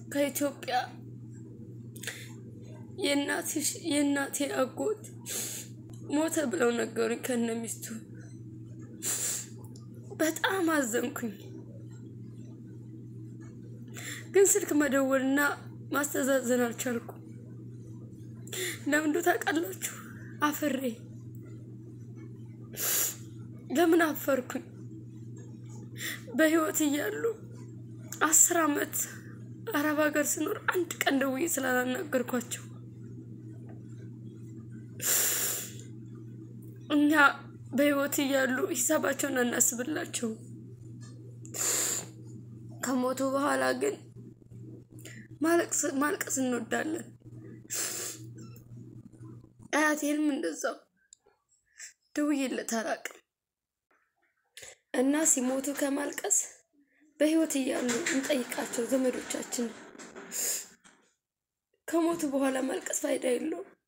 ከኢትዮጵያ የእናቴ አጎት ሞተ ብለው ነገሩኝ ከነ ሚስቱ። በጣም አዘንኩኝ። ግን ስልክ መደወልና ማስተዛዘን አልቻልኩም። ለምን እንደው ታውቃላችሁ? አፍሬ ለምን አፈርኩኝ? በህይወት እያሉ አስር አመት አረብ ሀገር ስኖር አንድ ቀን ደውዬ ስላላናገርኳቸው እኛ በህይወት እያሉ ሂሳባቸውን አናስብላቸው። ከሞቱ በኋላ ግን ማልቀስ እንወዳለን። አያቴንም እንደዛው ደውዬለት አላውቅም እና ሲሞቱ ከማልቀስ በህይወት እያሉ እንጠይቃቸው ዘመዶቻችን። ከሞቱ በኋላ ማልቀስ ፋይዳ የለውም።